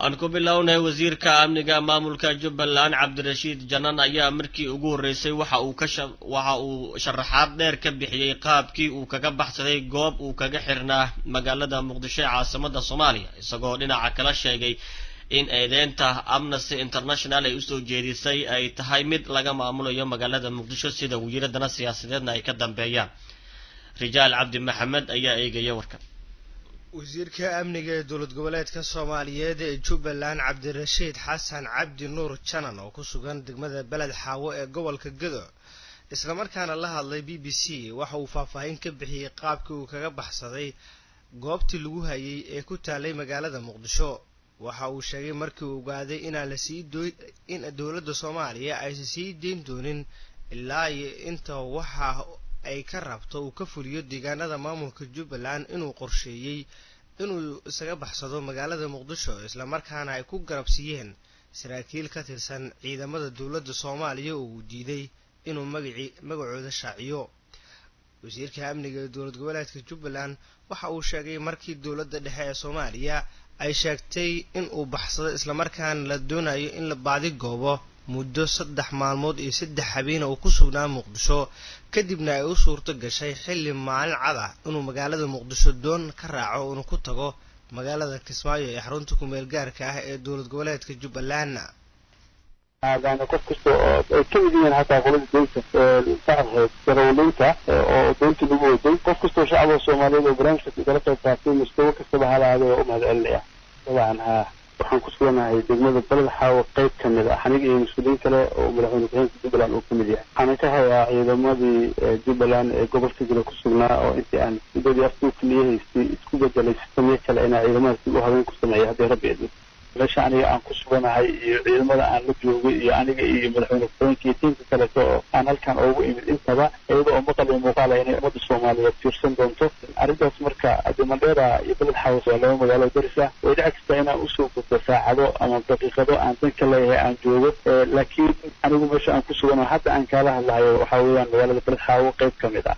aan ku bilownay wasiirka amniga maamulka jubbaland cabdirashiid janan ayaa markii ugu horreysay waxa uu ka waxa uu sharaxaad dheer ka bixiyey qaabkii uu kaga baxsaday goob uu kaga xirnaa magaalada muqdisho ee caasimada soomaaliya isagoo dhinaca kala sheegay in eedeynta amnesty international ay usoo jeedisay ay tahay mid laga maamulayo magaalada muqdisho sida wiiradana siyaasadeedna ay ka dambeeyaan rijaal cabdi maxamed ayaa eegaya warkan wasiirka amniga ee dowlad goboleedka soomaaliyeed ee jubbaland cabdirashiid xasan cabdi nuur janan oo ku sugan degmada beled xaawo ee gobolka gedo islamarkaana la hadlay b b c waxa uu faahfaahin ka bixiyey qaabkii uu kaga baxsaday goobtii lagu hayay ee ku taalay magaalada muqdisho waxa uu sheegay markii uu ogaaday inaan lasii in dowladda soomaaliya aysan sii deyn doonin ilaa iyo inta waxa ay ka rabto uu ka fuliyo deegaanada maamulka jubbaland inuu qorsheeyey inuu isaga baxsado magaalada muqdisho islamarkaana ay ku garabsiiyeen saraakiil ka tirsan ciidamada dowladda soomaaliya oo uu diiday inuu magaci magacooda shaaciyo wasiirka amniga ee dowlad goboleedka jubbaland waxa uu sheegay markii dowladda dhexe ee soomaaliya ay sheegtay in uu baxsado islamarkaana la doonayo in la baadi goobo muddo saddex maalmood iyo saddex habeena uu ku sugnaa muqdisho kadibna ay u suurto gashay xilli maalin cad ah inuu magaalada muqdisho doon ka raaco inuu ku tago magaalada kismaayo ee xarunta kumeel gaarka ah ee dowlad goboleedka jubbaland aadaana qof kasta oo ay ka mid yihiin hataa qolada deynta shacabheed darawaliinta oo deynta lagu waday qof kastoo shacabka soomaaliyeed oo barnaamijka igala qayb qaatay mustawo kastaba halaade oo u mahad celinaya dabcan haa waxaan ku suganahay degmada baled xaawo qayb ka mid ah aniga iyo mas-uuliyiin kale oo madaxweyne ku-xigeenka jubbaland uu ka mid yahay waxaana ka hayaa ciidamadii jubbaland ee gobolka gida ku sugnaa oo intii aan muddadii aftuu keliyahaystay isku bedelay sistamyo kale inaa ciidamadaasi u habeen ku sameeya haddii rabbi idmo meesha aniga aan ku suganahay iyo ciidamada aan la joogay iyo aniga iyo madaxweyne ku-xigeenka iyo tiimka kaleeto oo aan halkan oogu imid intaba iyada oo maqal iyo muuqaala inay ummadda soomaaliyeed fiirsan doonto arrintaas marka adimadheera iyo beled xawas waa laba magaalo daris ah way dhici kartaa inaan usoo gudbo saacado ama daqiiqado aan dan ka leeyahay aan joogo laakiin anigu meesha aan ku suganaho hadda aan kaala hadlahayo waxaa weeyaan magaalada beled xaawo qayb ka mid ah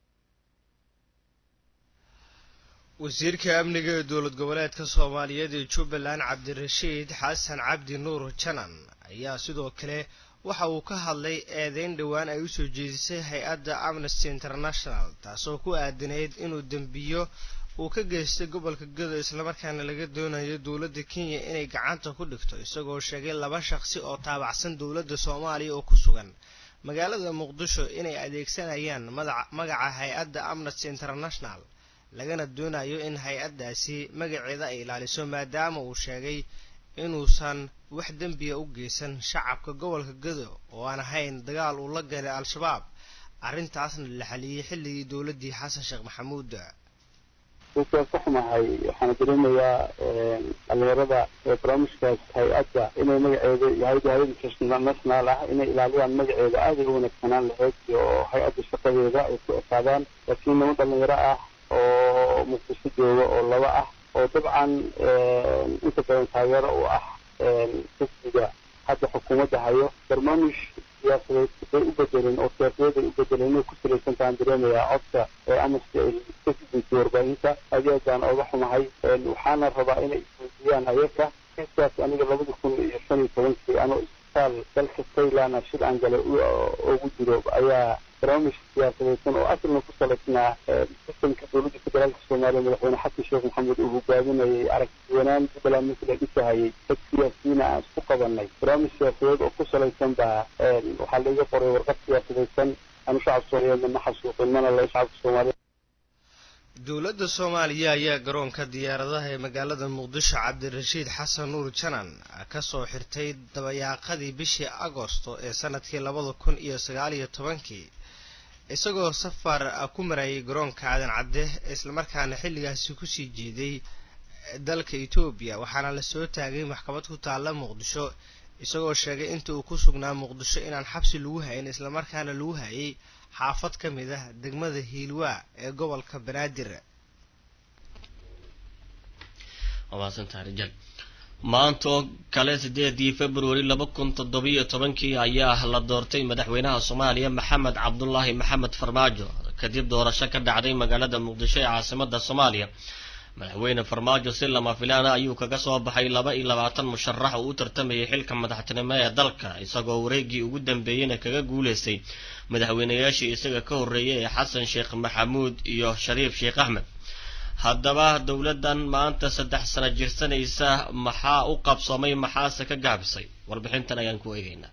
wasiirka amniga ee dowlad goboleedka soomaaliyeed ee jubbaland cabdirashiid xasan cabdi nuur janan ayaa sidoo kale waxa uu ka hadlay eedeyn dhowaan ay usoo jeedisay hay-adda amnesty international taasoo ku aadanayd inuu dembiyo uu ka geystay gobolka gado islamarkaana laga doonayo dowladda kenya inay gacanta ku dhigto isagoo sheegay laba shaqsi oo taabacsan dowladda soomaaliya oo ku sugan magaalada muqdisho inay adeegsanayaan magaca hay-adda amnesty international lagana doonayo in hay-addaasi magaceeda ay ilaaliso maadaama uu sheegay inuusan wax dembiya u geysan shacabka gobolka gado oo aan ahayn dagaal uu la galay al-shabaab arrintaasna la xaliyey xilligii dowladdii xasan sheekh maxamuud dadkaan ka xumahay waxaana dareemayaa dhalinyarada barnaamijkaas hay-adda inay magaceeda hay-adda hay-ad international ah inay ilaaliyaan magaceeda aada ay u wanaagsanaan lahayd iyo hay-adda shaqadeeda ay ku ekaadaan laakiin niman dhalinyaro ah oo muqdisho jooga oo laba ah oo dabcan inta badan taageero u ah xisbiga hadda xukuumadda hayo barnaamij siyaasadeed bay u bedeleen oo siyaasadeed ay u bedeleen inay ku salaysan tahaan dareemayaa codka ee amnesty ay ka gudbisay warbaahinta aad iyo aad baan ooga xumahay waxaana rabaa inay isweydiiyaan ayaga kiiskaas aniga labada kun iyo shan iyo tobankii anoo isbitaal dalka thailand shil aan galay ugu jiro ayaa barnaamij siyaasadeedsan oo asalna ku salaysnaa sistamka dowladda federaalka soomaaliya madaxweyne xasan sheekh maxamed uu hogaaminayay aragtiwanaan jubbaland markii la dhisahayay dad siyaasiyiina aan isku qabanay barnaamij siyaasadeed oo ku salaysan baa waxaa laiga qoray warqad siyaasadaysan anu shacabka soomaaliyeedna ma xasuuqin mana le shacabka soomaaliyeed dowladda soomaaliya ayaa garoonka diyaaradaha ee magaalada muqdisho cabdirashiid xasan nuur janan kasoo xirtay dabayaaqadii bishii agosto ee sanadkii labada kun iyo sagaal iyo tobankii isagoo safar ku marayay garoonka aadan cadde islamarkaana xilligaasi kusii jeeday dalka etoobiya waxaana lasoo taagay maxkamad ku taalla muqdisho isagoo sheegay inta uu ku sugnaa muqdisho inaan xabsi lagu hayn islamarkaana lagu hayay xaafad ka mid ah degmada hiilwaa ee gobolka banaadir maantoo kale sideedii februari laba kun toddobiyo tobankii ayaa la doortay madaxweynaha soomaaliya maxamed cabdulaahi maxamed farmaajo kadib doorasho ka dhacday magaalada muqdisho ee caasimada soomaaliya madaxweyne farmaajo si lama filaana ayuu kaga soo baxay laba iyo labaatan musharax oo u tartamayay xilka madaxtinimo ee dalka isagoo wareegii ugu dambeeyeyna kaga guulaystay madaxweynayaashii isaga ka horreeyay ee xasan sheekh maxamuud iyo shariif sheekh axmed haddaba dowladdan maanta saddex sano jirsanaysa maxaa u qabsoomay maxaase ka gaabisay warbixintan ayaan ku eegaynaa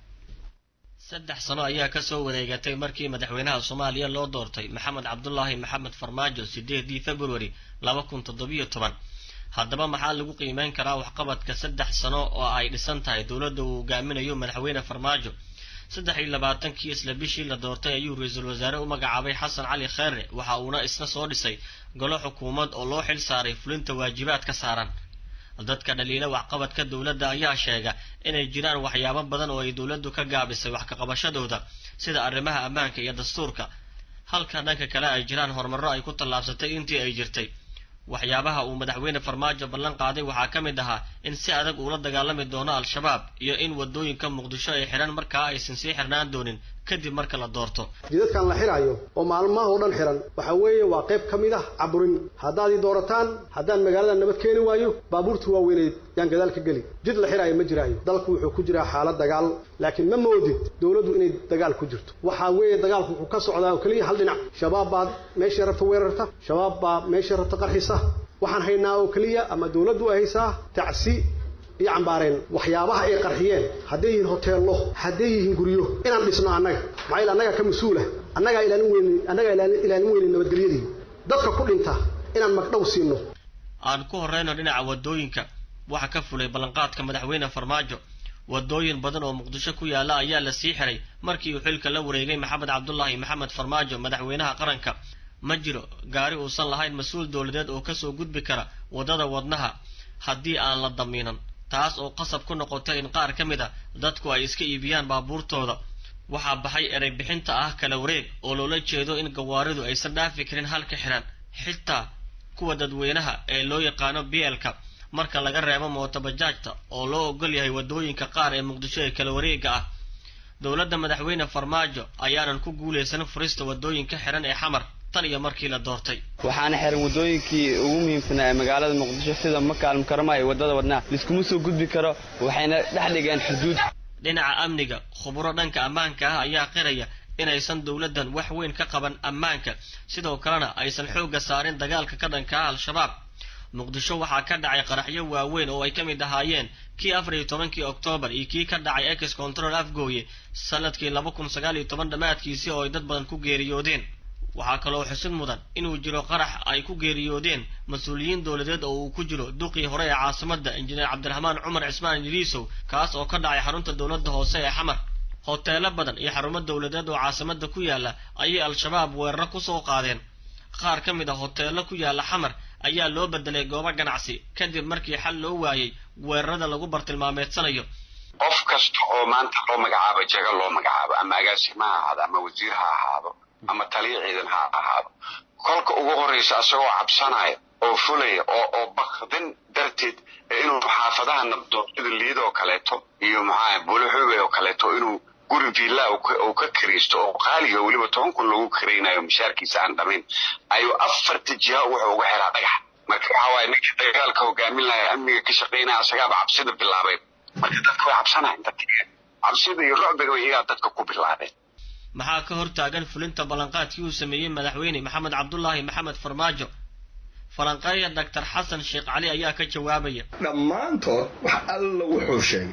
saddex sano ayaa kasoo wareegatay markii madaxweynaha soomaaliya loo doortay maxamed cabdulaahi maxamed farmaajo sideedii februari laba kun toddobiyo toban haddaba maxaa lagu qiimeyn karaa waxqabadka saddex sano oo ay dhisan tahay dowladda uu hogaaminayo madaxweyne farmaajo saddex iyo labaatankii isla bishii la doortay ayuu ra-iisul wasaare u magacaabay xasan cali kheere waxa uuna isna soo dhisay golo xukuumad oo loo xil saaray fulinta waajibaad ka saaran dadka dhaliila waxqabadka dowladda ayaa sheega inay jiraan waxyaabo badan oo ay dowladdu ka gaabisay wax kaqabashadooda sida arrimaha ammaanka iyo dastuurka halka dhanka kale ay jiraan horumarro ay ku tallaabsatay intii ay jirtay waxyaabaha uu madaxweyne farmaajo ballan qaaday waxaa ka mid ahaa in si adag uula dagaalami doono al-shabaab iyo in waddooyinka muqdisho ay xidhan markaa aysan sii xirnaan doonin kadib marka la doorto jidadkan la xidhaayo oo maalmaha oo dhan xihan waxa weeye waa qayb ka mid ah caburin haddaad ii doorataan haddaan magaalada nabad keeni waayo baabuurtii waaweyneed yaan gadaal ka geli jid la xidhaayo ma jiraayo dalku wuxuu ku jiraa xaalad dagaal laakiin ma moodid dowladdu inay dagaal ku jirto waxaa weeye dagaalku wuxuu ka socdaa oo keliya hal dhinac shabaab baad meeshay rabta weerarta shabaab baa meeshay rabta qarxisa waxaan haynaa oo keliya ama dowladdu ay haysaa tacsi iyo cambaareen waxyaabaha ay qarxiyeen hadday yihiin hoteello hadday yihiin guryo inaan dhisno annaga maxaa yeel annagaa ka mas-uula annagaa ilaalin weyni annagaa ilaalin weyni nabadgelyadii dadka ku dhinta inaan magdhow siino aan ku horreyno dhinaca waddooyinka waxa ka fulay ballanqaadka madaxweyne farmaajo waddooyin badan oo muqdisho ku yaalla ayaa la sii xiray markii uu xilka la wareegay maxamed cabdulaahi maxamed farmaajo madaxweynaha qaranka ma jiro gaari uusan lahayn mas-uul dowladeed oo kasoo gudbi kara waddada wadnaha haddii aan la damiinan taas oo qasab ku noqotay in qaar ka mid a dadku ay iska iibiyaan baabuurtooda waxaa baxay erey bixinta ah kala wareeg oo loola jeedo in gawaaridu aysan dhaafi karin halka xiran xitaa kuwa dadweynaha ee loo yaqaano bielka marka laga reebo mootobajaajta oo loo ogol yahay waddooyinka qaar ee muqdisho ee kala wareega ah dowladda madaxweyne farmaajo ayaanan ku guulaysan furista waddooyinka xiran ee xamar tan iyo markii la doortay waxaana xiran waddooyinkii ugu muhiimsanaa ee magaalada muqdisho sida makaal mukarama iyo waddada wadnaha laiskuma soo gudbi karo waxayna dhex dhigeen xuduud dhinaca amniga khuburo dhanka ammaanka ah ayaa qiraya inaysan dowladdan wax weyn ka qaban ammaanka sidoo kalena aysan xoogga saarin dagaalka ka dhanka ah al-shabaab muqdisho waxaa ka dhacay qaraxyo waaweyn oo ay ka mid ahaayeen kii afar iyo tobankii oktoobar iyo kii ka dhacay ex control afgooye sanadkii laba kun sagaal iyo toban dhammaadkiisii oo ay dad badan ku geeriyoodeen waxaa kaloo xusid mudan inuu jiro qarax ay ku geeriyoodeen mas-uuliyiin dowladeed oo uu ku jiro duqii hore ee caasimadda injineer cabdiraxmaan cumar cismaan idriisow kaas oo ka dhacay xarunta dowladda hoose ee xamar hoteelo badan iyo xarumo dowladeed oo caasimadda ku yaalla ayay al-shabaab weeraro kusoo qaadeen qaar ka mid a hoteello ku yaalla xamar ayaa loo bedelay goobo ganacsi kadib markii xal loo waayey weerarada lagu bartilmaameedsanayo qof kasta oo maanta loo magacaabo jaga loo magacaabo ama agaasima ha ahaado ama wasiir ha ahaado ama taliya ciidan ha ahaado kolka ugu horraysa asagoo cabsanaya oo fulaya oo oo bakdin darteed inuu xaafadaha nabdoonyada liid oo kaleeto iyo maxaa buluxube oo kaleeto inuu guri villa uu ka kiraysto oo qaaliga weliba toban kun lagu kiraynayo mishaarkiisa aan dhamayn ayuu afarta jiha wuxuu uga xiraa dhagax marka waxa waaye ninkii dagaalka hogaamin lahaa amniga ka shaqaynaya asagaaba cabsida bilaabeen marka dadka way cabsanayan dadka cabsida iyo rucbiga iyagaa dadka ku bilaabeen maxaa ka hor taagan fulinta ballanqaadkii uu sameeyey madaxweyne maxamed cabdulaahi maxamed farmaajo falanqeeya doctor xasan sheekh cali ayaa ka jawaabaya dhammaantood wax alla wuxuu sheegay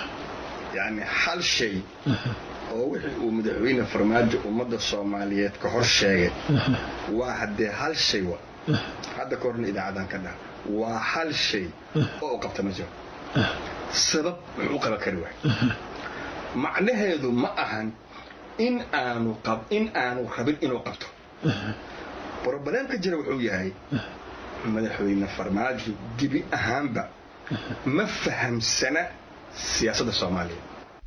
yacni hal shay oo wixii uu madaxweyne farmaajo ummadda soomaaliyeed ka hor sheegay waa haddee hal shay wa hadda ka horna idaacadan ka dhaha waa hal shay oo u qabta ma jiro sabab wuxuu u qaban kari waay macnaheedu ma ahan in aanu qab in aanu rabin inuu qabto brobaleemka jira wuxuu yahay madaxweyne farmaajo gebi ahaanba ma fahamsana siyaasadda soomaaliya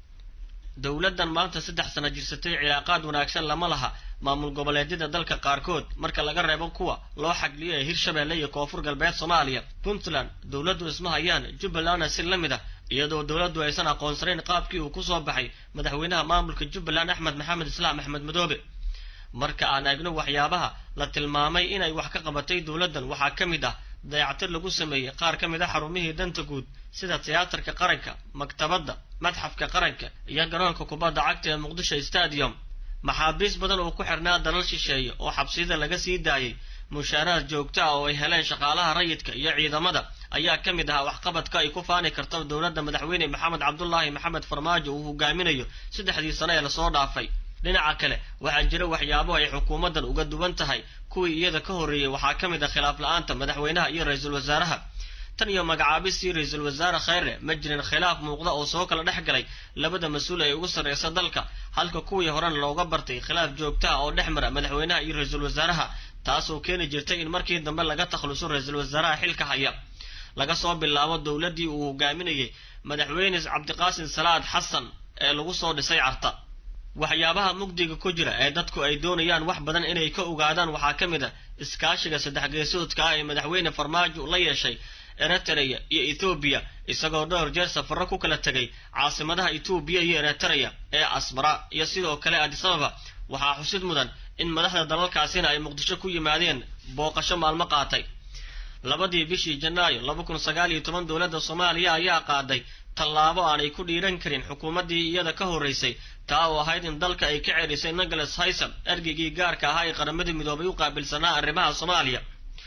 dowladdan maanta saddex sano jirsatay cilaaqaad wanaagsan lama laha maamul goboleedyada dalka qaarkood marka laga reebo kuwa loo xagliyo ee hirshabeelle iyo koonfur galbeed soomaaliya puntland dowladdu isma hayaan jubbalandna si la mid ah iyadoo dowladdu aysan aqoonsanayn qaabkii uu kusoo baxay madaxweynaha maamulka jubbaland axmed maxamed islaam axmed madoobe marka aan eegno waxyaabaha la tilmaamay inay wax ka qabatay dowladdan waxaa ka mid ah dayactir lagu sameeyey qaar ka mid a xarumihii danta guud sida tiyaatarka qaranka maktabadda madxafka qaranka iyo garoonka kubadda cagta ee muqdisho stadium maxaabiis badan oo ku xirnaa dalal shisheeye oo xabsiyada laga sii daayey mushaaraad joogto ah oo ay heleen shaqaalaha rayidka iyo ciidamada ayaa ka mid ahaa waxqabadka ay ku faani karto dowladda madaxweyne maxamed cabdulaahi maxamed farmaajo uu hogaaminayo saddexdii sano ee lasoo dhaafay dhinaca kale waxaa jira waxyaabo ay xukuumaddan uga duwan tahay kuwii iyada ka horreeyey waxaa ka mid ah khilaaf la-aanta madaxweynaha iyo ra-iisul wasaaraha tan iyo magacaabistii ra-iisul wasaare kheyre ma jirin khilaaf muuqda oo soo kala dhex galay labada mas-uul ee ugu sarreysa dalka halka kuwii horena looga bartay khilaaf joogta ah oo dhex mara madaxweynaha iyo ra-iisul wasaaraha taasoo keeni jirtay in markii dambe laga takhluso ra-iisul wasaaraha xilka haya laga soo bilaabo dowladdii uu hogaaminayey madaxweyne cabdiqaasim salaad xasan ee lagu soo dhisay carta waxyaabaha mugdiga ku jira ee dadku ay doonayaan wax badan inay ka ogaadaan waxaa ka mid a iskaashiga saddex geesoodka ah ee madaxweyne farmaajo la yeeshay eritrea iyo ethoobiya isagoo dhowr jeer safarro ku kala tegay caasimadaha etoobiya iyo eritrea ee asmara iyo sidoo kale adisababa waxaa xusid mudan in madaxda dalalkaasina ay muqdisho ku yimaadeen booqasho maalmo qaatay labadii bishii janaayo laba kun sagaal iyo toban dowladda soomaaliya ayaa qaaday tallaabo aanay ku dhiiran karin xukuumaddii iyada ka horreysay taa oo ahayd in dalka ay ka celisay nicholas hayson ergeygii gaarka ahaa ee qaramadii midoobay u qaabilsanaa arrimaha soomaaliya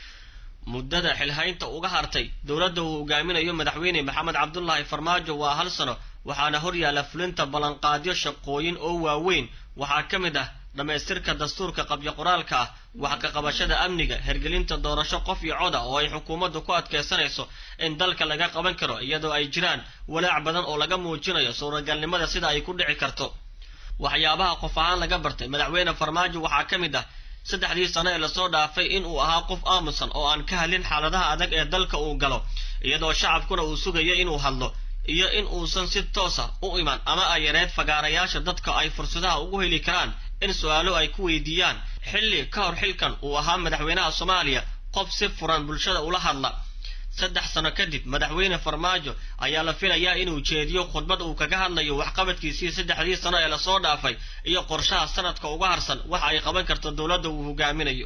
muddada xilhaynta uga hartay dowladda uu hogaaminayo madaxweyne maxamed cabdulaahi farmaajo waa hal sano waxaana hor yaalla fulinta ballanqaadyo shaqooyin oo waaweyn waxaa ka mid ah dhammaystirka dastuurka qabyo qoraalka ah wax ka qabashada amniga hergelinta doorasho qof iyo cod ah oo ay xukuumaddu ku adkaysanayso in dalka laga qaban karo iyadoo ay jiraan walaac badan oo laga muujinayo suuragalnimada sida ay ku dhici karto waxyaabaha qof ahaan laga bartay madaxweyne farmaajo waxaa ka mid ah saddexdii sano ee lasoo dhaafay in uu ahaa qof aamusan oo aan ka hadlin xaaladaha adag ee dalka uu galo iyadoo shacabkuna uu sugayo inuu hadlo iyo in uusan si toosa u iman ama ay yareed fagaarayaasha dadka ay fursadaha ugu heli karaan in su-aalo ay ku weydiiyaan xilli ka hor xilkan uu ahaa madaxweynaha soomaaliya qof si furan bulshada ula hadla saddex sano kadib madaxweyne farmaajo ayaa la filayaa inuu jeediyo khudbad uu kaga hadlayo waxqabadkiisii saddexdii sano ee lasoo dhaafay iyo qorshaha sanadka uga harsan waxa ay qaban karto dowladda uu hogaaminayo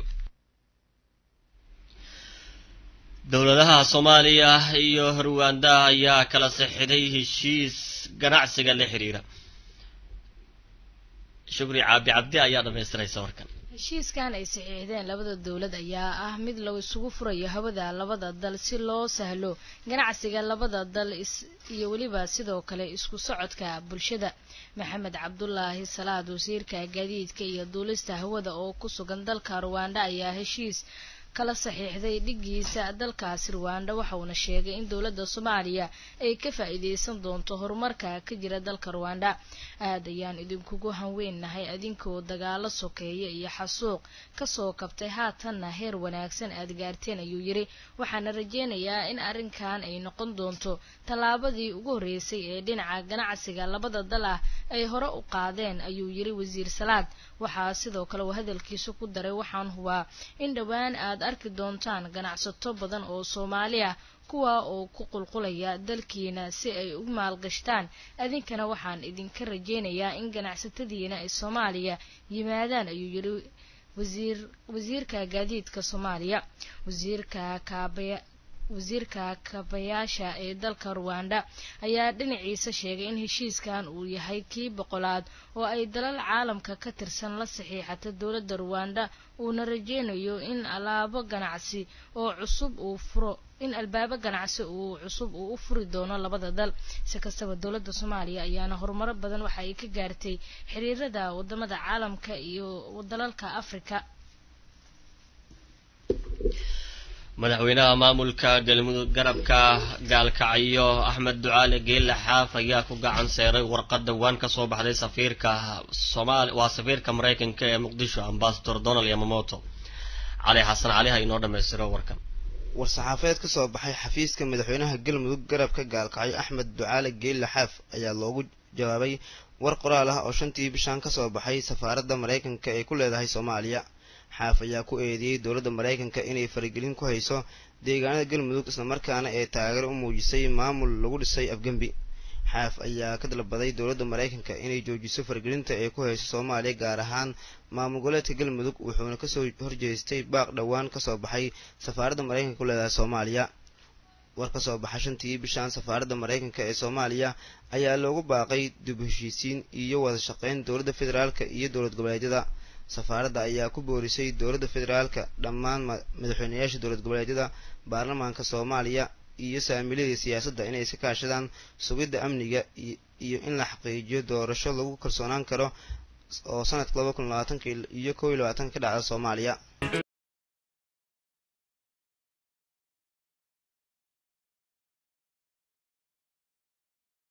dowladaha soomaaliya iyo ruwanda ayaa kala saxiday heshiis ganacsiga la xiriira shukri caabi cabdi ayaa dhamaystiraysa warkan heshiiskan ay saxiixdeen labada dowlad ayaa ah mid la isugu furayo hawada labada dal si loo sahlo ganacsiga labada dal iyo weliba sidoo kale isku socodka bulshada maxamed cabdulaahi salaad wasiirka gaadiidka iyo duulista hawada oo ku sugan dalka ruwanda ayaa heshiis kala saxiixday dhigiisa dalkaasi ruwanda waxa uuna sheegay in dowladda soomaaliya ay ka faa-iideysan doonto horumarka ka jira dalka ruwanda aad ayaan idinkugu hanweennahay adinkoo dagaalo sokeeya iyo xasuuq kasoo kabtay haatanna heer wanaagsan aad gaarteen ayuu yiri waxaana rajeynayaa in arrinkan ay noqon doonto tallaabadii ugu horreysay ee dhinaca ganacsiga labada dal ah ay hore u qaadeen ayuu yiri wasiir salaad waxaa sidoo kale uu hadalkiisa ku daray waxaan hubaa in dhowaan aad arki doontaan ganacsato badan oo soomaali ah kuwa oo ku qulqulaya dalkiina si ay u maalgashtaan adinkana waxaan idinka rajeynayaa in ganacsatadiina ay soomaaliya yimaadaan ayuu yiri wasiir wasiirka gaadiidka soomaaliya wasiirka kaabaya wasiirka kabayaasha ee dalka ruwanda ayaa dhinaciisa sheegay in heshiiskan uu yahay kii boqolaad oo ay dalal caalamka ka tirsan la saxiixata dowladda ruwanda uuna rajeynayo in alaabo ganacsi oo cusub uu furo in albaabo ganacsi uu cusub uu u furi doono labada dal si kastaba dowladda soomaaliya ayaana horumaro badan waxa ay ka gaartay xiriirada wadamada caalamka iyo dalalka afrika madaxweynaha maamulka galmudug garabka gaalkacyo axmed ducaale geelle xaaf ayaa ku gacan seeray warqad dhowaan ka soo baxday safiirka somaal waa safiirka maraykanka ee muqdisho ambasador donald yamamoto cali xasan cali ha inoo dhammaystiro warkan war-saxaafadeed ka soo baxay xafiiska madaxweynaha galmudug garabka gaalkacyo axmed ducaale geelle xaaf ayaa loogu jawaabay war qoraal ah oo shantii bishan ka soo baxay safaaradda maraykanka ee ku leedahay soomaaliya xaaf ayaa ku eedeeyey dowladda maraykanka inay faragelin ku hayso deegaanada galmudug islamarkaana ee taageero u muujisay maamul lagu dhisay afgembi xaaf ayaa ka dalbaday dowladda maraykanka inay joojiso fargelinta ay ku hayso soomaaliya gaar ahaan maamul goboleedka galmudug wuxuuna kasoo horjeestay baaq dhowaan kasoo baxay safaaradda maraykanka ku leedahay soomaaliya war ka soo baxa shantii bishaan safaaradda maraykanka ee soomaaliya ayaa loogu baaqay dib heshiisiin iyo wada shaqeyn dowladda federaalka iyo dowlad goboleedyada safaaradda ayaa ku boorisay dowladda federaalka dhammaan madaxweynayaasha dowlad goboleedyada baarlamaanka soomaaliya iyo saamiiladii siyaasadda inay iska kaashadaan sugidda amniga iyo in la xaqiijiyo doorasho lagu kalsoonaan karo oo sanadka laba kun labaatanka iyo kow iyo labaatanka ka dhacda soomaaliya